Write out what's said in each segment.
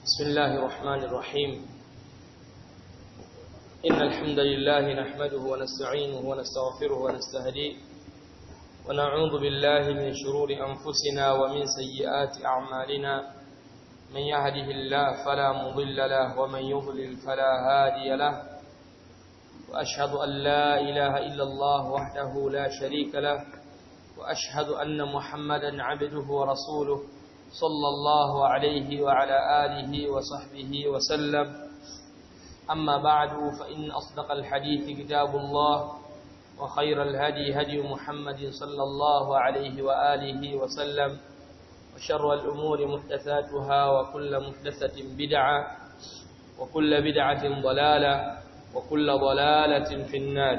بسم الله الرحمن الرحيم إن الحمد لله نحمده ونستعينه ونستغفره ونستهديه ونعوذ بالله من شرور أنفسنا ومن سيئات أعمالنا من يهده الله فلا مضل له ومن يضلل فلا هادي له وأشهد أن لا إله إلا الله وحده لا شريك له وأشهد أن محمدا عبده ورسوله صلى الله عليه وعلى آله وصحبه وسلم أما بعد فإن أصدق الحديث كتاب الله وخير الهدي هدي محمد صلى الله عليه وآله وسلم وشر الأمور محدثاتها وكل محدثة بدعة وكل بدعة ضلالة وكل ضلالة في النار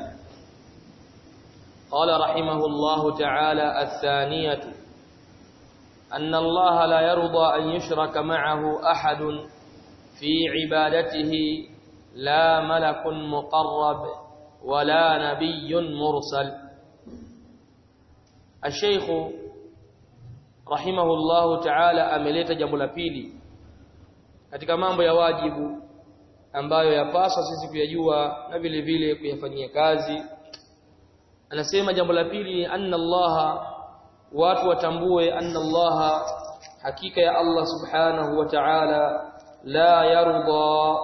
قال رحمه الله تعالى الثانية أن الله لا يرضى أن يشرك معه أحد في عبادته لا ملك مقرب ولا نبي مرسل الشيخ رحمه الله تعالى ameleta jambo la pili katika mambo ya wajibu ambayo yapaswa sisi kuyajua na vile vile kuyafanyia kazi anasema jambo la pili anna Allah watu watambue anna Allah hakika ya Allah subhanahu wa ta'ala la yarda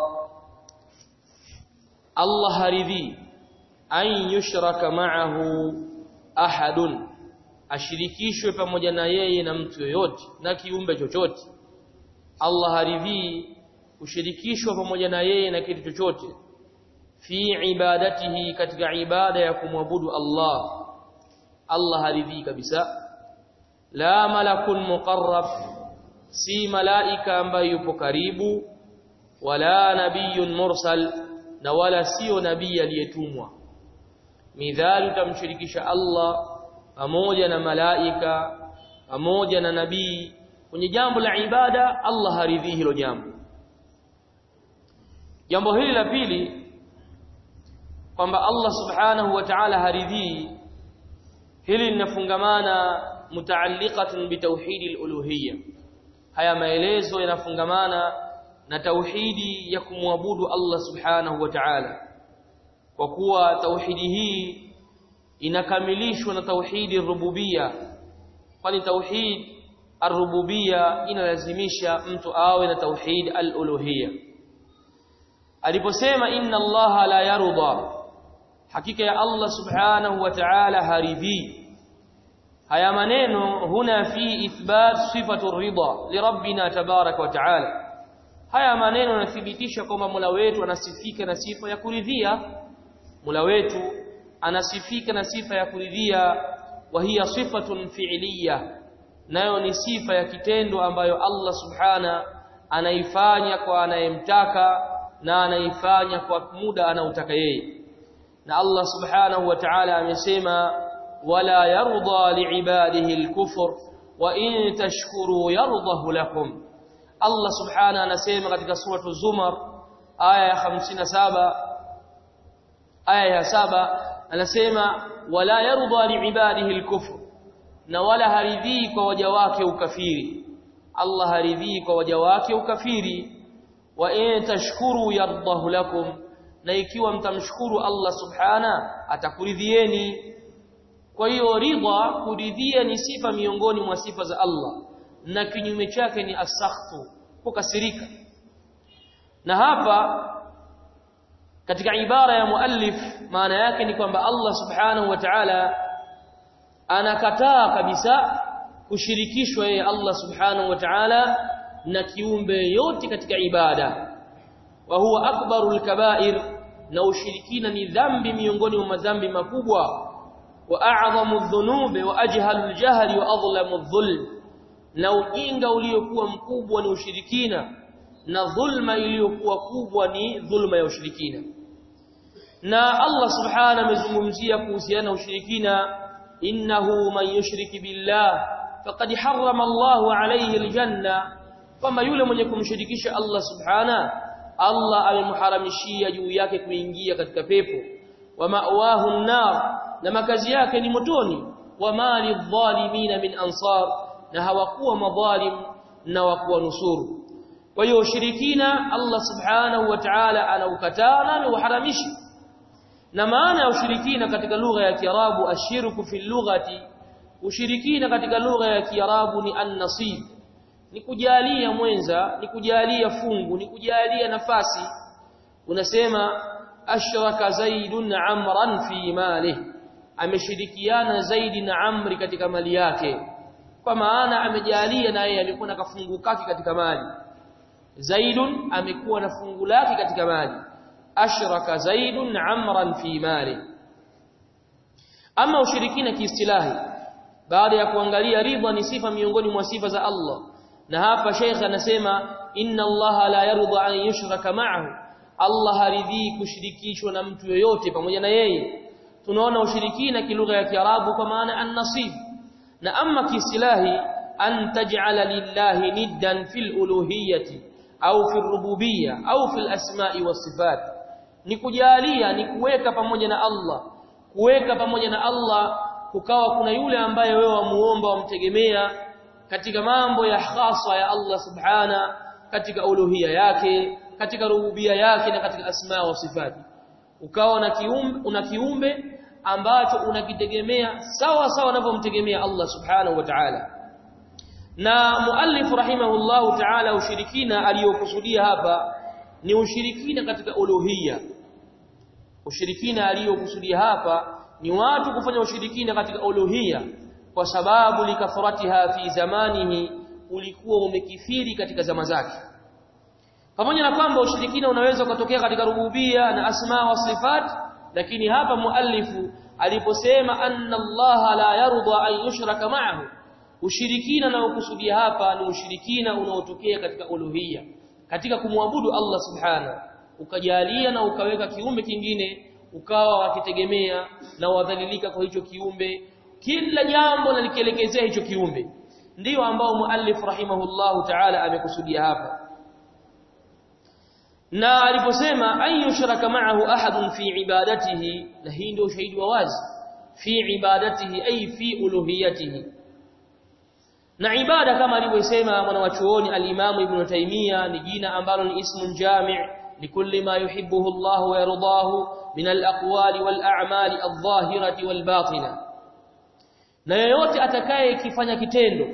Allah haridhi an yushraka ma'ahu ahadun ashirikishwe pamoja na yeye na mtu yoyote na kiumbe chochote Allah haridhi kushirikishwa pamoja na yeye na kitu chochote fi ibadatihi katika ibada ya kumwabudu Allah Allah haridhi kabisa la malakun muqarrab si malaika ambaye yupo karibu wala nabiyun mursal na wala sio nabii aliyetumwa midhali utamshirikisha Allah pamoja na malaika pamoja na nabii kwenye jambo la ibada Allah haridhi hilo jambo jambo hili la pili kwamba Allah subhanahu wa ta'ala haridhi hili linafungamana mutaalliqatun bitauhidi al-uluhiyya haya maelezo yanafungamana na tauhidi ya kumwabudu Allah subhanahu wa ta'ala kwa kuwa tauhidi hii inakamilishwa na tauhidi rububia kwani tauhid ar-rububia inalazimisha mtu awe na tauhid al-uluhiyya aliposema inna Allah la yarda hakika ya Allah subhanahu wa ta'ala haridhi haya maneno huna fi ithbat sifatu ridha li rabbina tabarak wa ta'ala haya maneno yanathibitisha kwamba Mola wetu anasifika na sifa ya kuridhia Mola wetu anasifika na sifa ya kuridhia wa hiya sifatun fi'liya nayo ni sifa ya kitendo ambayo Allah subhana anaifanya kwa anayemtaka na anaifanya kwa muda anautaka yeye na Allah subhanahu wa ta'ala amesema wala yarda liibadihi al-kufr wa in tashkuru yardahu lakum Allah subhana anasema katika suratu Zumar aya ya 57 aya ya saba anasema wala yarda liibadihi al-kufr na wala haridhi kwa waja wake ukafiri Allah haridhi kwa waja wake ukafiri wa in tashkuru yardahu lakum na ikiwa mtamshukuru Allah subhana atakuridhieni kwa hiyo ridha kuridhia ni sifa miongoni mwa sifa za Allah na kinyume chake ni asakhtu kukasirika na hapa katika ibara ya muallif maana yake ni kwamba Allah subhanahu wa ta'ala anakataa kabisa kushirikishwa yeye Allah subhanahu wa ta'ala na kiumbe yote katika ibada wa huwa akbarul kaba'ir na ushirikina ni dhambi miongoni mwa madhambi makubwa wa a'zamu dhunubi wa ajhalul jahli wa adlamu dhulm na ujinga uliokuwa mkubwa ni ushirikina na dhulma iliyokuwa kubwa ni dhulma ya ushirikina na Allah subhanahu amezungumzia kuhusiana na ushirikina innahu man yushriki billah faqad harrama Allahu alayhi aljanna kama yule mwenye kumshirikisha Allah subhana Allah amemharamishia juu yake kuingia katika pepo wa ma'wahu an-nar na makazi yake ni motoni wa mali adh-dhalimin min ansar na hawakuwa madhalim na wakuwa nusuru kwa hiyo ushirikina Allah subhanahu wa ta'ala anaukataa na ameuharamisha na maana ya ushirikina katika lugha ya Kiarabu ashirku fi lughati ushirikina katika lugha ya Kiarabu ni an-nasib ni kujalia mwenza ni kujalia fungu ni kujalia nafasi unasema ashraka zaidun amran fi malihi ameshirikiana zaidi na amri katika mali yake kwa maana amejalia na yeye amekuwa na kafungu kake katika mali zaidun amekuwa na fungu lake katika mali ashraka zaidun amran fi mali ama ushirikina kiistilahi baada ya kuangalia ridha ni sifa miongoni mwa sifa za Allah na hapa Sheikh anasema inna Allah la yarda an yushraka ma'ahu Allah haridhii kushirikishwa na mtu yoyote pamoja na yeye tunaona ushirikina kilugha ya Kiarabu kwa maana an-nasib na amma kiistilahi an taj'ala lillahi niddan fil uluhiyyati au fil rububiyya au fil asma'i was sifat ni kujalia ni kuweka pamoja na Allah kuweka pamoja na Allah kukawa kuna yule ambaye wewe wamuomba wamtegemea katika mambo ya khasa ya Allah subhana katika uluhia yake katika rububia yake na katika asma wa sifati ukawa na kiumbe una kiumbe ambacho unakitegemea sawa sawa unavyomtegemea Allah subhanahu wa ta'ala na muallif rahimahullahu ta'ala ushirikina aliyokusudia hapa ni ushirikina katika uluhia ushirikina aliyokusudia hapa ni watu kufanya ushirikina katika uluhia kwa sababu likathratiha fi zamanihi ulikuwa umekithiri katika zama zake pamoja na kwamba ushirikina unaweza kutokea katika rububia na asma wa sifat lakini hapa muallifu aliposema anna Allah la yarda an yushraka ma'ahu ushirikina na ukusudia hapa ni ushirikina unaotokea katika uluhia katika kumwabudu Allah subhanahu ukajalia na ukaweka kiumbe kingine ukawa wakitegemea na wadhalilika kwa hicho kiumbe kila jambo nalikielekezea hicho kiumbe ndio ambao muallif rahimahullahu ta'ala amekusudia hapa na aliposema an yushraka ma'ahu ahadun fi ibadatihi na hii ndio ushahidi wa wazi fi ibadatihi ay fi uluhiyatihi na ibada kama alivyosema mwanawachuoni al-Imam Ibn Taymiyyah ni jina ambalo ni ismun jami' likulli ma yuhibbuhu Allah wa yardahu min al-aqwali wal-a'mali adh-dhahirati wal-batinah na yeyote atakaye kifanya kitendo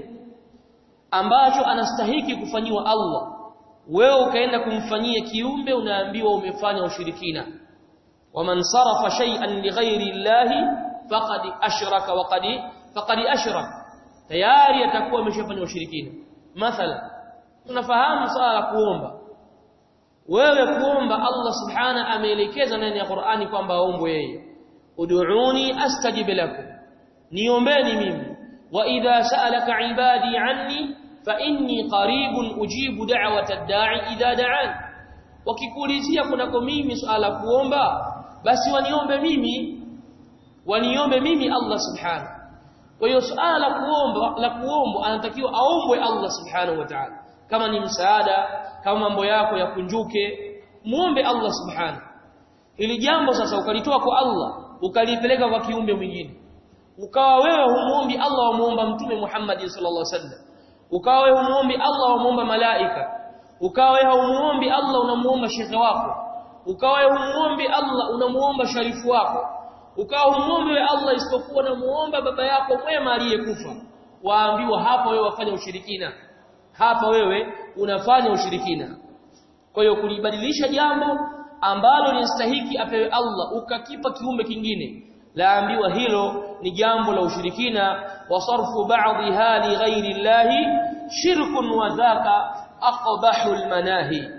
ambacho anastahiki kufanyiwa Allah wewe ukaenda kumfanyia kiumbe unaambiwa umefanya ushirikina waman sarafa shay'an lighairi llahi faqad ashraka wa qad faqad ashraka tayari atakuwa ameshafanya ushirikina mathala tunafahamu swala la kuomba wewe kuomba Allah subhana ameelekeza ndani ya Qur'ani kwamba aombwe yeye ud'uni astajib lakum niombeni mimi wa idha sa'alaka ibadi anni fa inni qaribun ujibu da'wata ad-da'i idha da'an wakikuulizia kunako mimi swala kuomba basi waniombe mimi waniombe mimi Allah subhanahu kwa hiyo swala la kuomba la kuomba anatakiwa aombwe Allah subhanahu wa ta'ala kama ni msaada kama mambo yako yakunjuke muombe Allah subhanahu ili jambo sasa ukalitoa kwa Allah ukalipeleka kwa kiumbe mwingine ukawa wewe humuombi Allah wamuomba mtume Muhammad sallallahu alaihi wasallam ukawa wewe humuombi Allah wamuomba malaika ukawa wewe humuombi Allah unamuomba shekhe wako ukawa wewe humuombi Allah unamuomba sharifu wako ukawa humuombi wewe Allah isipokuwa unamuomba baba yako mwema aliyekufa waambiwa hapa wewe wafanya ushirikina hapa wewe unafanya ushirikina kwa hiyo kulibadilisha jambo ambalo linastahiki apewe Allah ukakipa kiumbe kingine laambiwa hilo ni jambo la ushirikina wa sarfu ba'dha li ghairi llahi shirkun wa dhaka aqbahu almanahi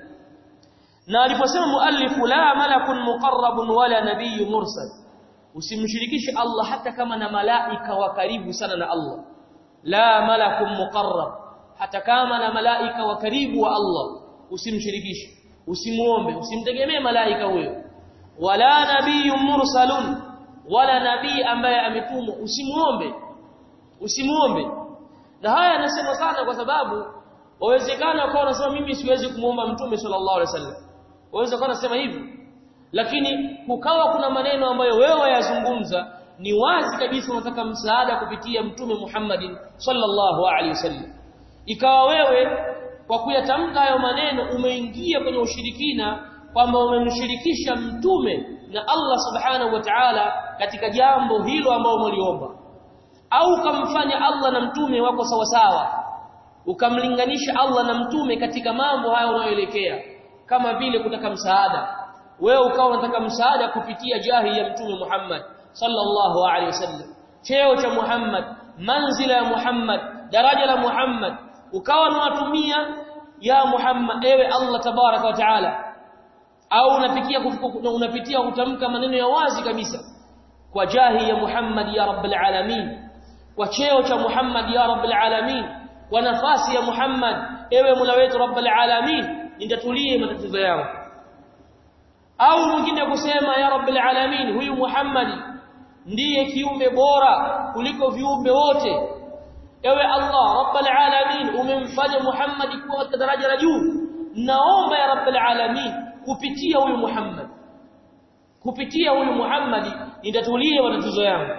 na aliposema muallifu la malakun muqarrabun wala nabiyyun mursal usimshirikishe Allah hata kama na malaika wa karibu sana na Allah la malakun muqarrab hata kama na malaika wa karibu wa Allah usimshirikishe usimuombe usimtegemee malaika huyo wala nabiyyun mursalun wala nabii ambaye ametumwa usimuombe usimuombe na haya anasema sana kwa sababu wawezekana kwa unasema mimi siwezi kumuomba mtume sallallahu alaihi wasallam waweza kwa unasema hivyo lakini kukawa kuna maneno ambayo wewe wayazungumza ni wazi kabisa unataka msaada kupitia mtume Muhammad sallallahu alaihi wasallam ikawa wewe kwa kuyatamka hayo maneno umeingia kwenye ushirikina kwamba umemshirikisha mtume na Allah subhanahu wa ta'ala katika jambo hilo ambalo umeliomba au ukamfanya Allah na mtume wako sawa sawa ukamlinganisha Allah na mtume katika mambo hayo unayoelekea kama vile kutaka msaada wewe ukawa unataka msaada kupitia jahi ya mtume Muhammad sallallahu alaihi wasallam cheo cha Muhammad manzila ya Muhammad daraja la Muhammad ukawa unawatumia ya Muhammad ewe Allah tabaraka wa taala au unapitia unapitia kutamka maneno ya wazi kabisa kwa jahi ya Muhammad ya rabbil alamin kwa cheo cha Muhammad ya rabbil alamin kwa nafasi ya Muhammad ewe Mola wetu rabbil alamin nitatulie matatizo yangu au mwingine kusema ya rabbil alamin huyu Muhammad ndiye kiumbe bora kuliko viumbe wote ewe Allah rabbil alamin umemfanya Muhammad kuwa katika daraja la juu naomba ya rabbil alamin kupitia huyu Muhammad kupitia huyu Muhammad nitatulie matatizo yangu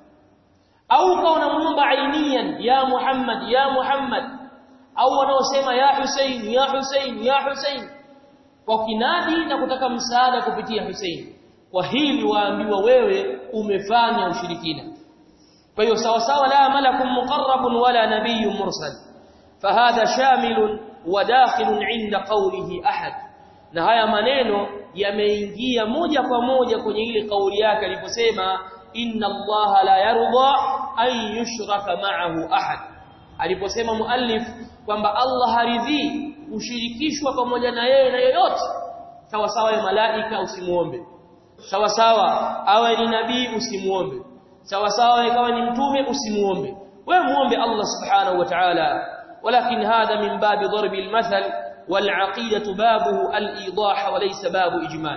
au kwa unamuomba ainian ya Muhammad ya Muhammad au wanaosema ya Hussein ya Hussein ya Hussein kwa kinadi na kutaka msaada kupitia Hussein kwa hili waambiwa wewe umefanya ushirikina kwa hiyo sawa sawa la malakun muqarrabun wala nabiyyun mursal fahadha shamilun wa dakhilun inda qawlihi ahad na haya maneno yameingia moja kwa moja kwenye ile kauli yake aliposema inna allaha la yarda an yushraka ma'ahu ahad aliposema muallif kwamba Allah haridhi ushirikishwa pamoja na yeye na yoyote sawa sawa ya malaika usimuombe sawa sawa awe ni nabii usimuombe sawa sawa ikawa ni mtume usimuombe wewe muombe Allah subhanahu wa ta'ala walakin hadha min babi darbi almathal والعقيده بابه الايضاح وليس باب اجمال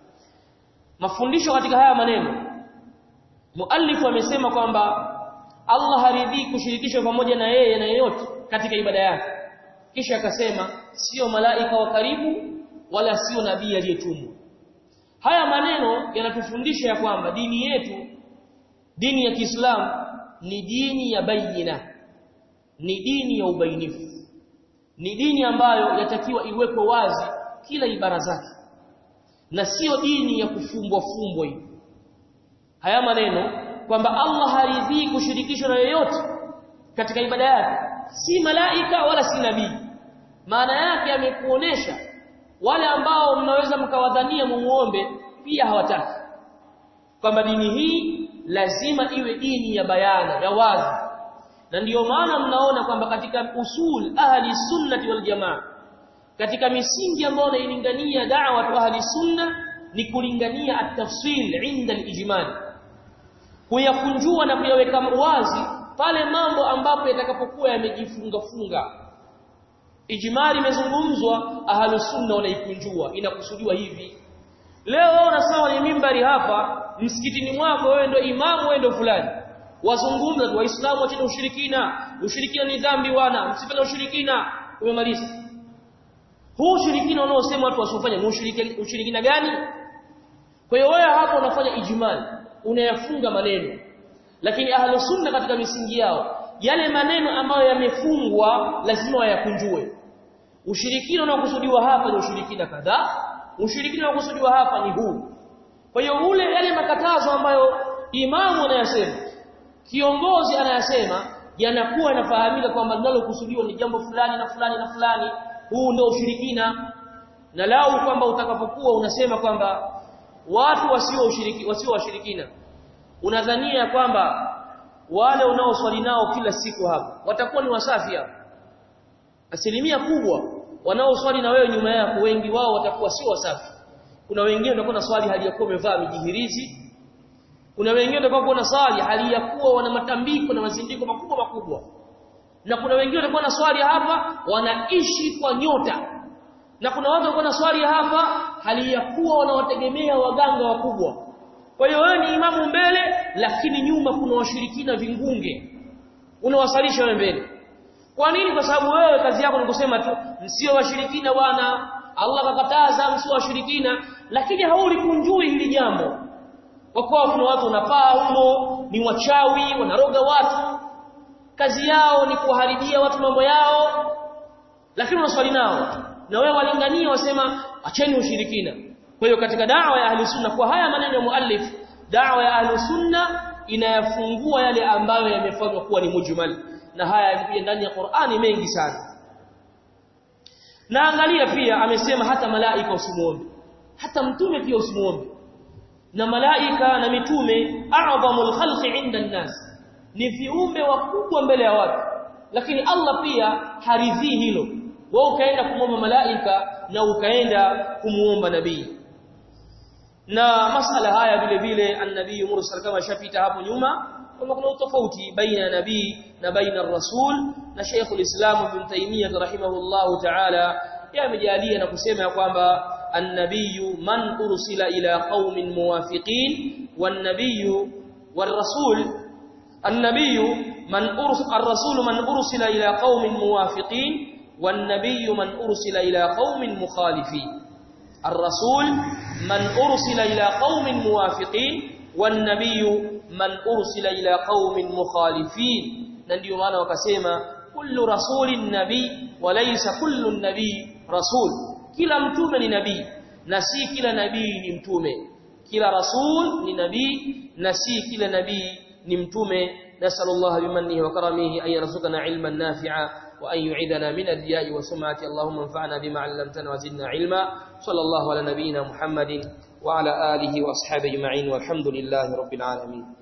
mafundisho katika haya maneno muallif amesema kwamba Allah haridhi kushirikishwa pamoja na yeye na yeyote katika ibada yake kisha akasema sio malaika wa karibu wala sio nabii aliyetumwa haya maneno yanatufundisha ya kwamba dini yetu dini ya Kiislamu ni dini ya bayina ni dini ya ubainifu ni dini ambayo yatakiwa iwekwe wazi kila ibara zake na sio dini ya kufumbwa fumbwa hivi haya maneno kwamba Allah haridhii kushirikishwa na yeyote katika ibada yake si malaika wala si nabii maana yake amekuonesha wale ambao mnaweza mkawadhania mumuombe pia hawataki kwamba dini hii lazima iwe dini ya bayana ya wazi na ndiyo maana mnaona kwamba katika usul ahli sunnati wal jamaa katika misingi ambayo inailingania da'wa wa ahli sunna ni kulingania at-tafsil inda al-ijmal kuyakunjua na kuyaweka wazi pale mambo ambapo yatakapokuwa yamejifunga funga ijmali imezungumzwa ahli sunna wanaikunjua inakusudiwa hivi leo wewe unasawa ni mimbari hapa msikitini mwako wewe ndio imamu wewe ndio fulani wazungumza tu waislamu wacheni ushirikina ushirikina ni dhambi wana msifanye ushirikina umemaliza huu ushirikina unaosema watu wasifanye ni ushirikina, ushirikina gani kwa hiyo wewe hapo unafanya ijmali unayafunga maneno lakini ahlu sunna katika misingi yao yale maneno ambayo yamefungwa lazima wayakunjue ushirikina unaokusudiwa hapa ni ushirikina kadhaa ushirikina unaokusudiwa hapa ni huu kwa hiyo ule yale makatazo ambayo imamu anayasema kiongozi anayasema yanakuwa yanafahamika kwamba linalokusudiwa ni jambo fulani na fulani na fulani huu ndio ushirikina na lau kwamba utakapokuwa unasema kwamba watu wasio ushiriki wasio washirikina unadhania kwamba wale unaoswali nao kila siku hapa watakuwa ni wasafi hapa asilimia kubwa wanaoswali na wewe nyuma yako wengi wao watakuwa sio wasafi kuna wengine watakuwa na swali hali ya kuwa wamevaa mijihirizi kuna wengine watakuwa na swali hali ya kuwa wana matambiko na mazindiko makubwa makubwa na kuna wengine watakuwa na swali hapa wanaishi kwa nyota na kuna watu watakuwa na swali hapa hali ya kuwa wanawategemea waganga wakubwa kwa hiyo wewe ni imamu mbele lakini nyuma kuna washirikina vingunge unawasalisha wewe mbele kwa nini kwa sababu wewe kazi yako ni kusema tu msio washirikina bwana Allah kakataza msio washirikina lakini haulikunjui hili jambo kwa kuwa kuna watu wanapaa humo ni wachawi wanaroga watu kazi yao ni kuharibia watu mambo yao lakini unaswali nao na wewe walingania wasema acheni ushirikina kwa hiyo katika da'wa ya ahli sunna kwa haya maneno ya muallif da'wa ya ahli sunna inayafungua yale ambayo yamefanywa kuwa ni mujmal na haya yamekuja ndani ya Qur'ani mengi sana na angalia pia amesema hata malaika usimuombe hata mtume pia usimuombe na malaika na mitume a'dhamul khalqi 'inda an-nas ni viumbe wakubwa mbele ya watu lakini Allah pia haridhii hilo wewe ukaenda kumwomba malaika na ukaenda kumuomba nabii na masala haya vile vile annabii mursal kama shapita hapo nyuma kwamba kuna tofauti baina ya nabii na baina rasul na Sheikh ulislam Ibn Taymiyyah rahimahullahu ta'ala yamejalia na kusema ya kwamba النبي من أرسل إلى قوم موافقين والنبي والرسول النبي من أرسل الرسول من أرسل إلى قوم موافقين والنبي من أرسل إلى قوم مخالفين الرسول من أرسل إلى قوم موافقين والنبي من أرسل إلى قوم مخالفين ndio maana wakasema kullu rasulin nabii walaysa kullu nabii rasul kila mtume ni nabii na si kila nabii ni mtume kila rasul ni nabii na si kila nabii ni mtume nasallallahu bimannihi wa karamihi an yarzuqana ilman nafi'a wa an yu'idana min ad-diya'i wa sum'ati allahumma anfa'na bima 'allamtana wa zidna ilma sallallahu ala nabiyyina muhammadin wa ala alihi wa ashabihi ajma'in walhamdulillahi rabbil alamin